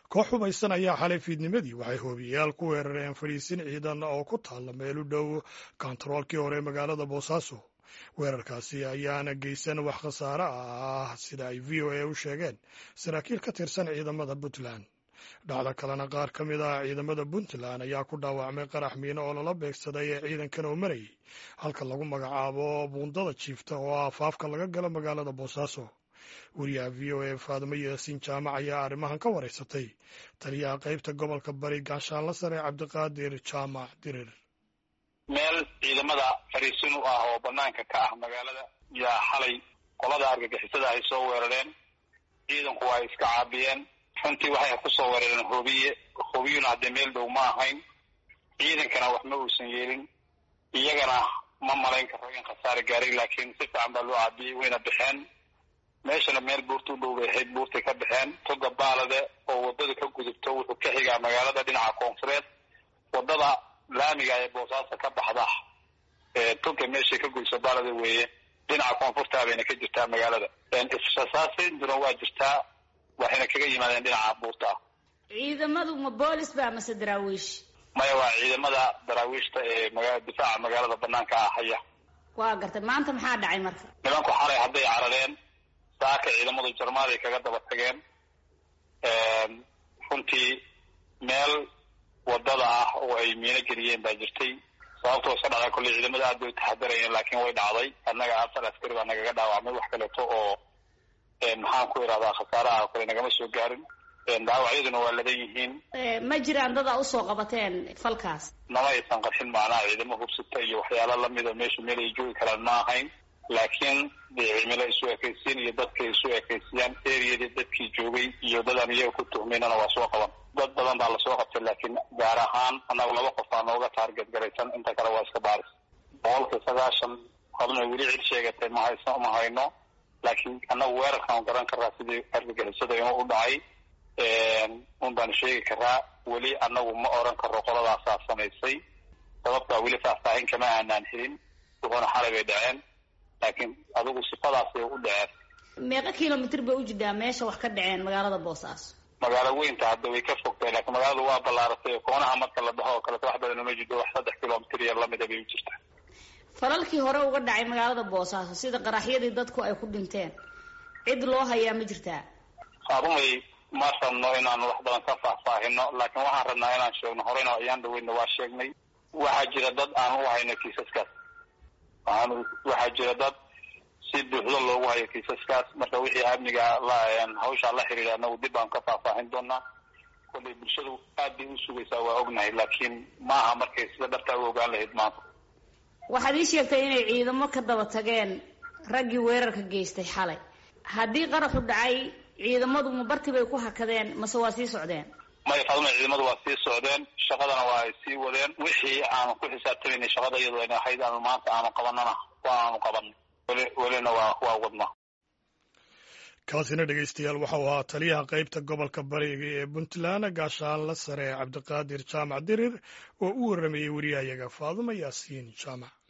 koox hubaysan ayaa xalay fiidnimadii waxay hoobiyayaal ku weerareen fadhiisin ciidan oo ku taalla meel u dhow kontaroolkii hore magaalada boosaaso weerarkaasi ayaana geysan wax khasaare ah sida ay v o a u sheegeen saraakiil ka tirsan ciidamada puntland dhacdo kalena qaar ka mid ah ciidamada puntland ayaa ku dhaawacmay qarax miino oo lala beegsaday ee ciidankan oo marayay halka lagu magacaabo buundada jiifta oo ah afaafka laga galo magaalada boosaaso wariyaha v o a faadimo yaasiin jaamac ayaa arrimahan ka wareysatay taliyaha qaybta gobolka bari gaashaanla sare cabdiqaadir jaamac dirir meel ciidamada fariisin u ah oo banaanka ka ah magaalada yaa xalay qolada argagixisada ay soo weerareen ciidanku ay iska caabiyeen runtii waxay kusoo weerareen hoobiye hoobiyuna haddee meel dhow ma ahayn ciidankana wax ma uusan yeelin iyagana ma malayn karo in khasaare gaaray laakiin si fiican baa loo caabiyey wayna baxeen meeshana meel buurta u dhow bay ahayd buurtay ka baxeen toga baalade oo wadada ka gudubto wuxuu ka xigaa magaalada dhinaca koonfureed wadada laamiga ee boosaaso ka baxda toga meeshay ka gudubto baalade weeye dhinaca koonfurtaa bayna ka jirtaa magaalada israsaasinduna waa jirtaa waxayna kaga yimaadeen dhinaca buurta ah ciidamadu ma boolis ba mase daraawiish maya waa ciidamada daraawiishta ee maga difaaca magaalada banaanka ah haya waa gartay maanta maxaa dhacay marka nimanku xalay hadday carareen saaka ciidamadu jarmaaday kaga daba tageen runtii meel wadada ah oo ay miino geliyeen baa jirtay sababtoo iska dhacday kolley ciidamada aad bay u taxadarayeen laakiin way dhacday annaga afar askari baa nagaga dhaawacmay wax kaleeto oo maxaan ku idhahdaa khasaaraha oo kale nagama soo gaarin dhaawacyaduna waa ladan yihiin ma jiraan dad a usoo qabateen falkaas nama aysan qarxin macnaha ciidamo hubsata iyo waxyaala lamida meesha meel ay joogi karaan ma ahayn laakiin dee cimilo isu ekaysiin iyo dadkay isu ekaysiyaan eriyadii dadkii joogay iyo dadaan iyaga ku tuhmaynana waa soo qaban dad badan baa lasoo qabtay laakiin gaar ahaan annaga laba qof baa nooga taarget garaysan inta kale waa iska baaris boqolkii sagaashan hadna weli cid sheegatay ma hayso ma hayno laakiin annagu weerarkaan garan karaa sidii argagixisada inuu u dhacay un baanu sheegi karaa weli annagu ma oran karo qoladaasaa samaysay sababtaa weli faahfaahin kama aanaan helin wuxuuna xalay bay dhaceen laakiin adigu sifadaasay u dhaceen meeqa kilomitr bay u jirtaa meesha wax ka dhaceen magaalada boosaaso magaalo weynta hadda way ka fogtay laakiin magaaladu waa ballaaratay koonaha marka la dhaho oo kaleto wax badan uma jirto wax saddex kilomitr iyo lamida bay u jirtaa falalkii hore uga dhacay magaalada boosaaso sida qaraxyadii dadku ay ku dhinteen cid loo hayaa ma jirtaa arumay ma rabno inaan wax badan ka faahfaahino laakiin waxaan rabnaa inaan sheegno horeyna ayaan dhaweynna waa sheegnay waxaa jira dad aan u hayno kiisaskaas waxaan waxaa jira dad si buuxdo loogu hayo kiisaskaas marka wixii amniga hawshaa la xiriira anagu dib baan ka faahfaahin doonaa kollay bulshadu aad bay u sugaysaa waa ognahay laakiin maaha markay sida dhabtaa u ogaan lahayd maanta waxaad ii sheegtay inay ciidamo ka daba tageen raggii weerarka geystay xalay haddii qaraxu dhacay ciidamadu ma barti bay ku hakadeen mase waa sii socdeen maya fadma ciidamadu waa sii socdeen shaqadana waa ay sii wadeen wixii aanu ku xisaabtamaynay shaqada iyadu ayna ahayd aanu maanta aanu qabanana waa aanu qabanay weli welina waa waa wadnaa kaasina dhegeystayaal waxau ahaa taliyaha qaybta gobolka bariga ee puntland gaashaanla sare cabdiqaadir jaamac dirir oo u warramayey wariyahayaga faaduma yaasiin jaamac